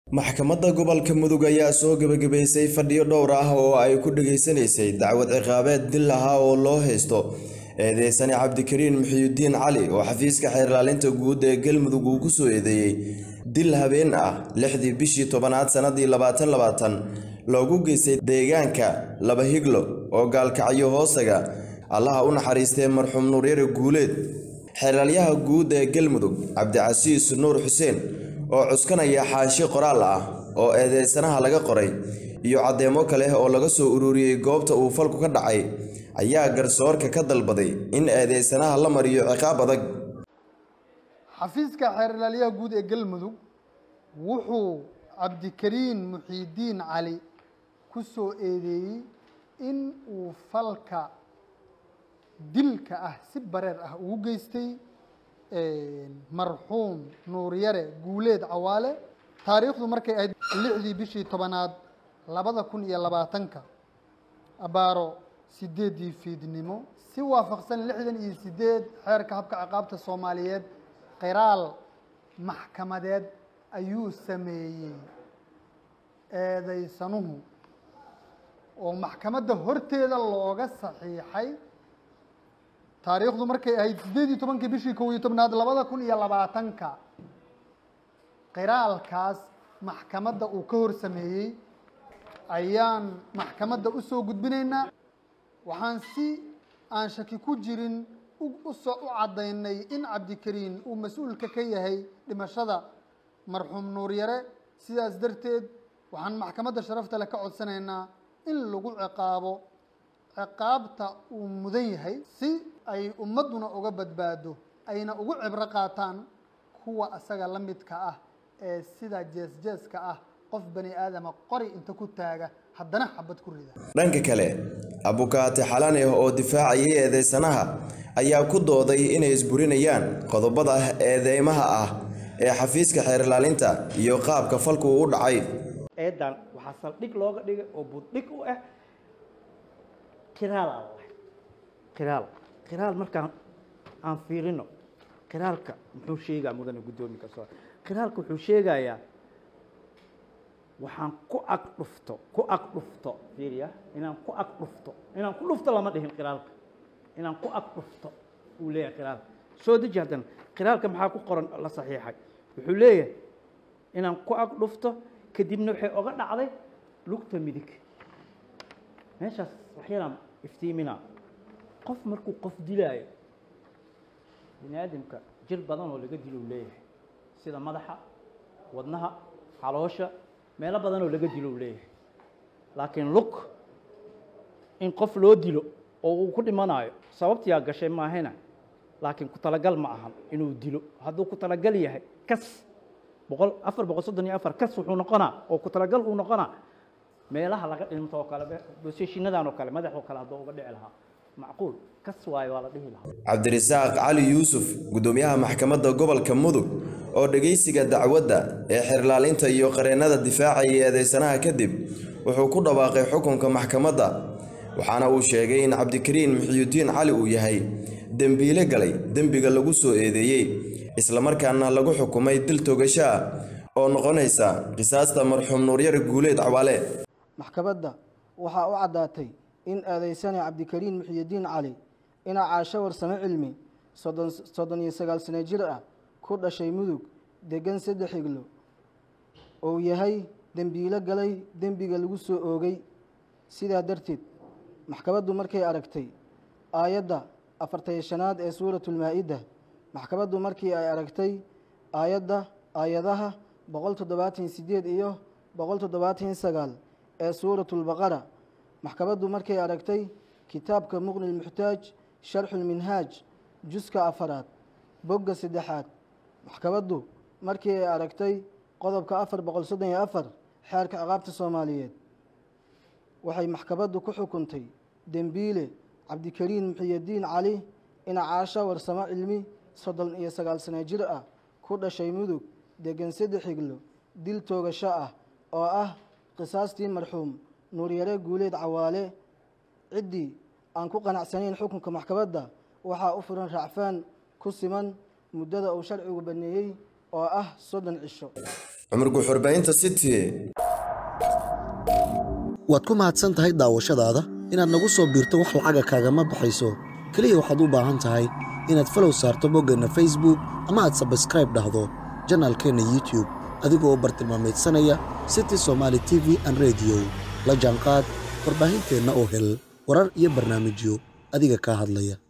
maxkamadda gobolka mudug ayaa soo gebagabaysay fadhiyo dhowr ah oo ay ku dhageysanaysay dacwad ciqaabeed dil ahaa oo loo haysto eedeysane cabdikariin muxiyudiin cali oo xafiiska xeerlaalinta guud ee galmudug uu ku soo eedeeyey dil habeen ah lixdii bishii tobanaad sannadii labaatan labaatan loogu geystay deegaanka laba higlo oo gaalkacyo hoosaga allaha u naxariistee marxuum nuuryare guuleed xeeraalyaha guud ee galmudug cabdicasiis nuur xuseen oo cuskanaya xaashi qoraal ah oo eedeysanaha laga qoray iyo caddeemo kale oo laga soo ururiyey goobta uu falku ka dhacay ayaa garsoorka ka dalbaday in eedeysanaha la mariyo ciqaab adag xafiiska xeerlaaliyaha guud ee galmudug wuxuu cabdikariin muxiidiin cali ku soo eedeeyey in uu falka dilka ah si bareer ah ugu geystay marxuum nuuryare guuleed cawaale taariikhdu markay ahayd lixdii bishii tobanaad labada kun iyo labaatanka abaaro sideeddii fiidnimo si waafaqsan lixdan iyo sideed xeerka habka ciqaabta soomaaliyeed qiraal maxkamadeed ayuu sameeyey eedaysanuhu oo maxkamadda horteeda looga saxiixay taariikhdu markay ahayd siddeed iyo tobankii bishii kow iyo tobnaad labada kun iyo labaatanka qiraalkaas maxkamadda uu ka hor sameeyey ayaan maxkamadda u soo gudbinaynaa waxaan si aan shaki ku jirin usoo u caddaynay in cabdikariin uu mas-uulka ka yahay dhimashada marxuum nuuryare sidaas darteed waxaan maxkamadda sharafta leh ka codsanaynaa in lagu ciqaabo ciqaabta uu mudan yahay si ay ummadduna uga badbaado ayna ugu cibro qaataan kuwa asaga la midka ah ee sida jees-jeeska ah qof bani aadama qori inta ku taaga haddana xabad ku rida dhanka kale abukaate xalaneh oo difaacayay eedeysanaha ayaa ku dooday inay isburinayaan qodobada eedeymaha ah ee xafiiska xeerlaalinta iyo qaabka falku u dhacay eedan waxaa saldhig looga dhigay oo buddhig u ah qiraal aan lahay qiraal qiraal markaan aan fiirino qiraalka muxuu sheegaa mudane guddoomiye soo qiraalka wuxuu sheegayaa waxaan ku ag dhufto ku ag dhufto fiiriya inaan ku ag dhufto inaan ku dhufto lama dhihin qiraalka inaan ku ag dhufto uu leeyahay qiraalka soo deji haddana qiraalka maxaa ku qoran la saxiixay wuxuu leeyahay inaan ku ag dhufto kadibna waxay oga dhacday lugta midig meeshaas waxyalaan iftiiminaa qof markuu qof dilaayo bini aadamka jir badan oo laga dilo u leeyahay sida madaxa wadnaha caloosha meelo badan oo laga dilo u leeyahay laakiin lug in qof loo dilo oo uu ku dhimanayo sababtiyaa gashay maahayna laakiin ku talagal ma ahan inuu dilo hadduu ku talagal yahay kas boqol afar boqol soddon iyo afar kas wuxuu noqonaa oo ku talagal uu noqonaa meelaha laga dhinto oo kale boseshiinadan oo kale madax oo kale hadduu uga dhici lahaa macquul kas waayo waa la dhihi lahaa cabdirasaaq cali yuusuf guddoomiyaha maxkamadda gobolka mudug oo dhegaysiga dacwadda ee xeerlaalinta iyo qareennada difaacayay eedeysanaha kadib wuxuu ku dhawaaqay xukunka maxkamadda waxaana uu sheegay in cabdikariin muxiyudiin cali uu yahay dembiile galay dembiga lagu soo eedeeyey islamarkaana lagu xukumay dil togasho ah oo noqonaysa qisaasta marxuum nuuryare guuleed cawaale maxkamadda waxaa u caddaatay in eedeysane cabdikariin muxiyidiin cali ina caasho warsame cilmi soddon iyo sagaal sano jir ah ku dhashay mudug degan saddex higlo uu yahay dembiilo galay dembiga lagu soo oogay sidaa darteed maxkamaddu markay aragtay aayadda afartaya shanaad ee suuratulmaa-ida maxkamaddu markii ay aragtay aayadda aayadaha boqol toddobaatan sideed iyo boqol toddobaatan sagaal ee suuratulbaqara maxkamaddu markay aragtay kitaabka muqni lmuxtaaj sharxulminhaaj juska afaraad bogga saddexaad maxkamaddu markii ay aragtay qodobka afar boqol soddon iyo afar xeerka ciqaabta soomaaliyeed waxay maxkamaddu ku xukuntay dembiile cabdikariin muxiyadiin cali ina caasho warsamo cilmi soddon iyo sagaal sano jir ah ku dhashay mudug degan saddex higlo dil toogasho ah oo ah qisaastii marxuum nuuryare guuleed cawaale ciddii aan ku qanacsanayn xukunka maxkamadda waxaa u furan raacfaan ku siman muddada uu sharcigu baneeyey oo ah soddon cisho cumar guuxurbaynta city waad ku mahadsan tahay daawashadaada inaad nagu soo biirto wax lacaga kaagama baxayso keliya waxaad u baahan tahay inaad falow saarto boggeenna facebook ama aad sabskraib dhahdo janaalkeenna youtube adigoo bartilmaamaydsanaya city somaali t v an rediyo la jaanqaad warbaahinteenna oo hel warar iyo barnaamijyo adiga kaa hadlaya